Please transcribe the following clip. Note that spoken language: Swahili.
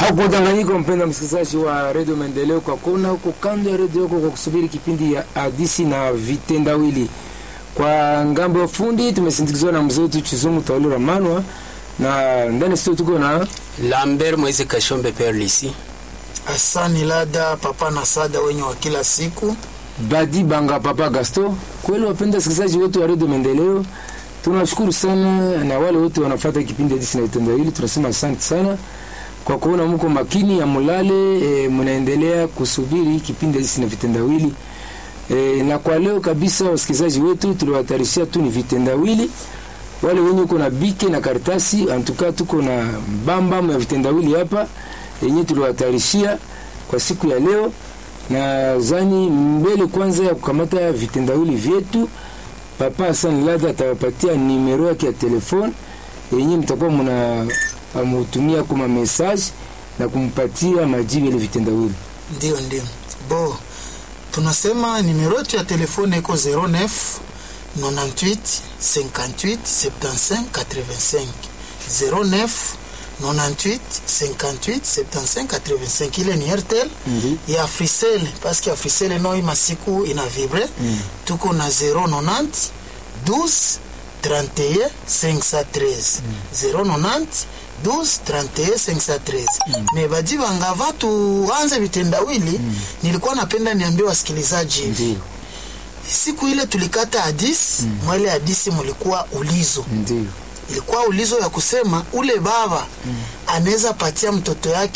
Hakudanganyika mpenda msikilizaji wa redio Maendeleo, kwa kona huko kando ya redio yako kwa kusubiri kipindi ya hadisi na vitendawili. Kwa ngambo ya fundi tumesindikizwa na mzee wetu Chizumu Taulira Manwa, na ndani studio tuko na Lambert Moise Kashombe Perlisi. Asani Lada papa na sada wenye wa kila siku. Badi Banga Papa Gasto. Kweli wapenda wasikilizaji wetu wa redio Maendeleo, tunashukuru sana, na wale wote wanafuata kipindi hadisi na vitendawili, tunasema asante sana kwa kuona mko makini ya mulale e, mnaendelea kusubiri kipindi hichi na vitendawili e, na kwa leo kabisa wasikilizaji wetu tuliwatarishia tu ni vitendawili. Wale wenye uko na bike na karatasi, antuka tuko na bamba ya vitendawili hapa yenye tuliwatarishia kwa siku ya leo, na zani mbele kwanza ya kukamata vitendawili vyetu, Papa Hassan Lada atawapatia nimero yake ya telefone yenye mtakuwa mna amutumia kuma message na kumpatia majibu ile vitendawili. Ndio, ndio bo, tunasema nimero yetu ya telefone iko 09 98 58 75 85 09 98 58 75 85. Ile ni Airtel Ndi. ya Africell parce que Africell no hii masiku ina vibre tuko na 090 12 31 513 090 12 31 513 me baji bangava tuanze vitendawili nilikuwa napenda niambie wasikilizaji hivi Ndio, siku ile tulikata hadisi mwele hadisi mulikuwa ulizo ndio. ilikuwa ulizo ya kusema ule baba anaweza patia mtoto yake